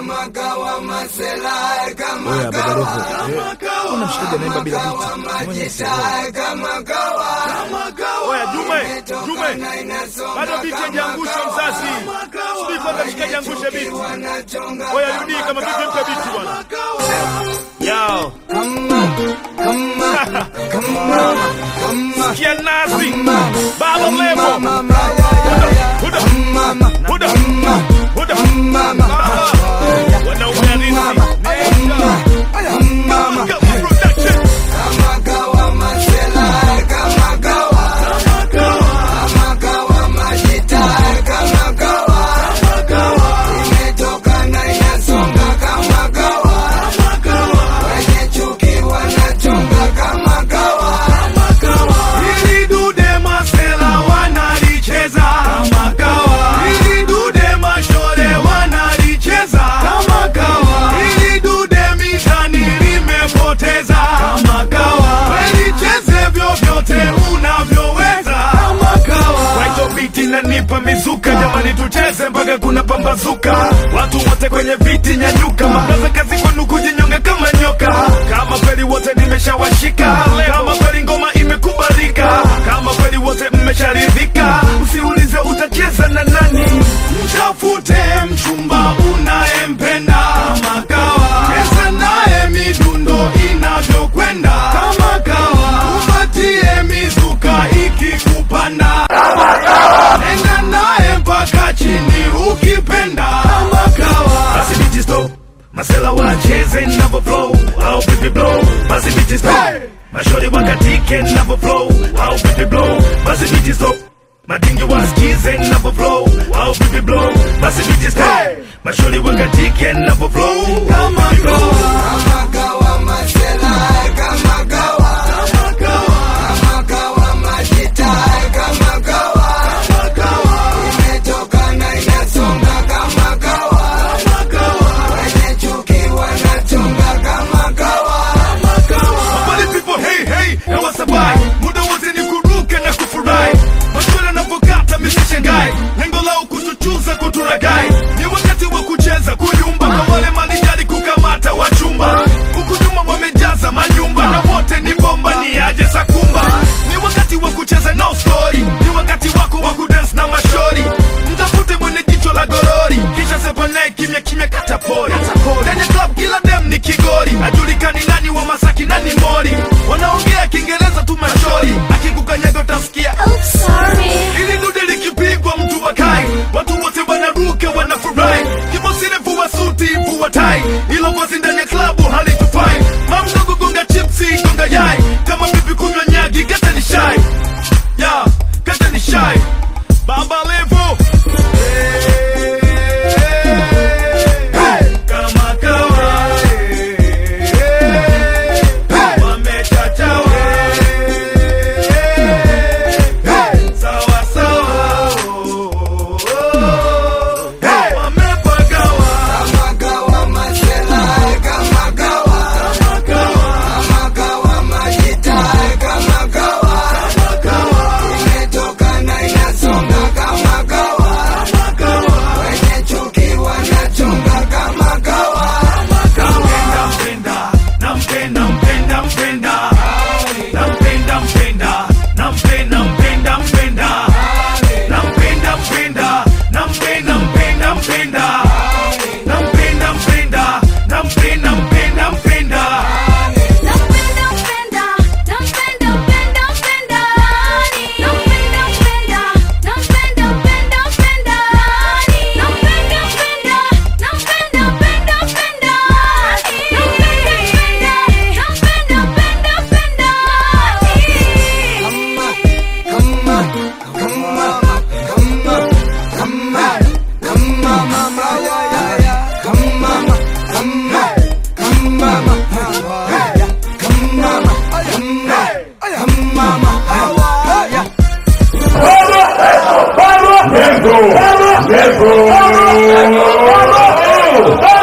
Oya baba Roho, eh, una mshikaji anaimba bila biti. Mwenye sielewi. Oya Jume, Jume, bado biti hajaangusha mzazi. Subiri kwanza mshikaji angushe biti. Oya Yudi, kama vipi mpe biti bwana. Yao. Sikia nasi. Baba Levo. Huda, huda, huda, huda. Wanaume halisi. Kama production. Hili dude masela wanalicheza kama kawa. Hili dude mashore wanalicheza kama kawa. Hili dude mitani limepoteza kama kawa. Welicheze vyovyote unavyoweza kama kawa. Kwaito biti nanipa mizuka, jamani tucheze mpaka kuna pambazuka. Watu wote kwenye viti nyanyuka, mabraza kazi kwenu kujinyonga kama nyoka. Kama kweli wote nimeshawashika, kama kweli ngoma imekubalika, kama kweli wote mmesharidhika, usiulize utacheza na nani. Mtafute mchumba unayempenda kama kawa, cheza naye midundo inavyokwenda kama kawa, upatie mizuka ikikupanda nenda naye mpaka chini ukipenda kama kawa. Basi biti stop, masela wacheze navo flow au pipi blow. Basi biti stop, mashori wakatike navo flow au pipi blow. Basi biti stop, madingi wasikize navo flow au pipi blow. Basi biti stop, mashori wakatike navo flow kama kawa. Kama kawa. Kama kawa. Habari people, hey hey, na wasabai muda wote ni kuruka na kufurahi, maswala yanapokata misishangai, lengo lao kutuchuza kuturagai, ni wakati wa kucheza kuyumba, kwa wale malijali kukamata wachumba, huku nyuma wamejaza manyumba, na wote ni bomba, ni aje sakumba, ni wakati wa kucheza no story, ni wakati wako wa kudance na mashori, mtafute mwenye jicho la gorori, kisha sepa naye kimya kimya katapori, ndani ya club kila dem ni kigori, ajulikani nani wa Masaki nani Mori, wanaongea Kiingereza tu mashori, akikukanyaga utasikia ili dude likipigwa mtu wakai, watu wote wanaruka wanafurahi, kibosile vua suti vua tai, ilo vazi ndani ya klabu halitufai, mamdogo gonga chipsi gonga yai, kama vipi kunywa nyagi kata ni shai, ya kata ni shai, Baba Levo. kama kawa wamechachawa sawa sawa wamepagawa kama kawa kama kawa kama kawa Nampenda, mpenda, nampenda, mpenda, mpenda. Nampenda, mpenda, nampenda, mpenda, mpenda. Nampenda, mpenda, nampenda, mpenda, mpenda. Nampenda, mpenda, nampenda, mpenda, mpenda. Levo! Levo!